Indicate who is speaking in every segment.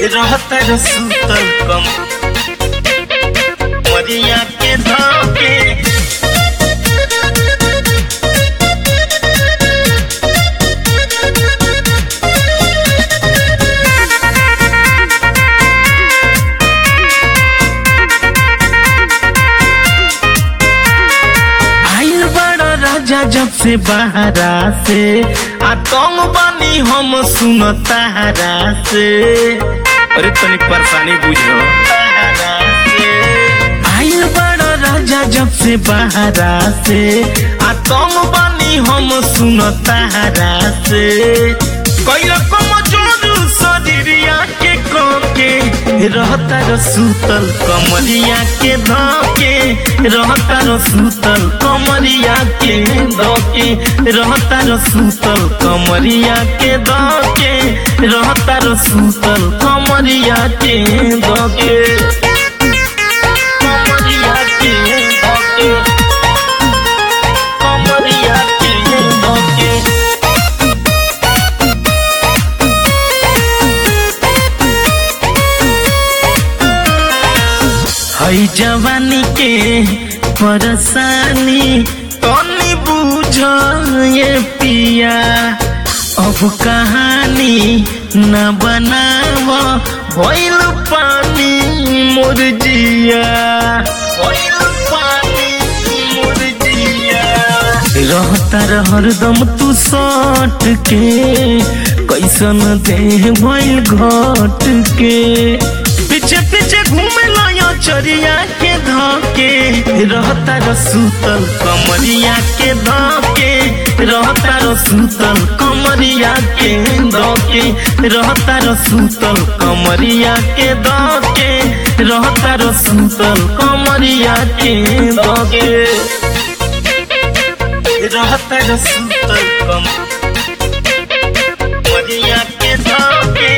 Speaker 1: रहता रे सुतल कम मरिया के धोके आइल बड़ा राजा जब से बहरा से आ तुम बनी हम सुनतारा से अरे तनी परेशानी बुझो आइल बड़ा राजा जब से बहरा से आ तुम बनी हम सुनतारा से कोई रकम जोर शरीरिया के कोके रहता र सुतल कमरिया के धके रहता र सुतल कमरिया के धके रहता र सुतल कमरिया के धके रहता र सुतल कमरिया के धके कमरिया के धके कमरिया के धके हई जवानी के परेशानी तनी बुझ ये पिया अब कहानी न बनाव भइल पानी मोर जिया भइल पानी मोर जिया रहता रह हरदम तू सट के कैसन देह भइल घट के पीछे पीछे घूमे लाया चरिया के धके रहता र सुतल कमरिया के धके रहता र सुतल कमरिया के धके रहता र सुतल कमरिया के धके रहता र सुतल कमरिया के धके रहता र सुतल कम कमरिया के धके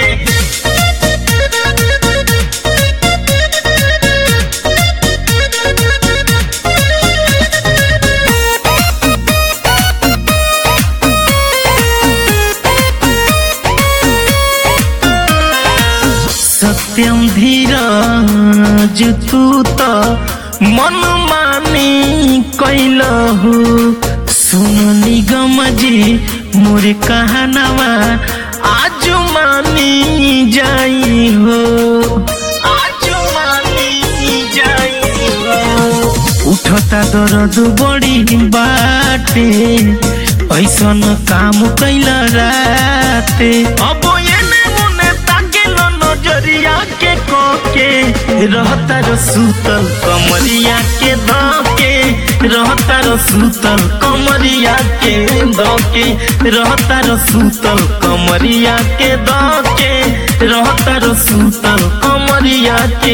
Speaker 1: सत्यम धीरज तू त मन मानी कैलहु सुन निगम जी मोर कहनवा आज मानी जाई हो आज मानी जाई हो उठता दर्द बड़ी बाटे ऐसन काम कैला राते अब एने मुने ताकेल नजरिया के कोके रहता र सुतल कमरिया के धके रहता र सुतल कमरिया के धके रहता र सुतल कमरिया के धके रहता र सुतल कमरिया के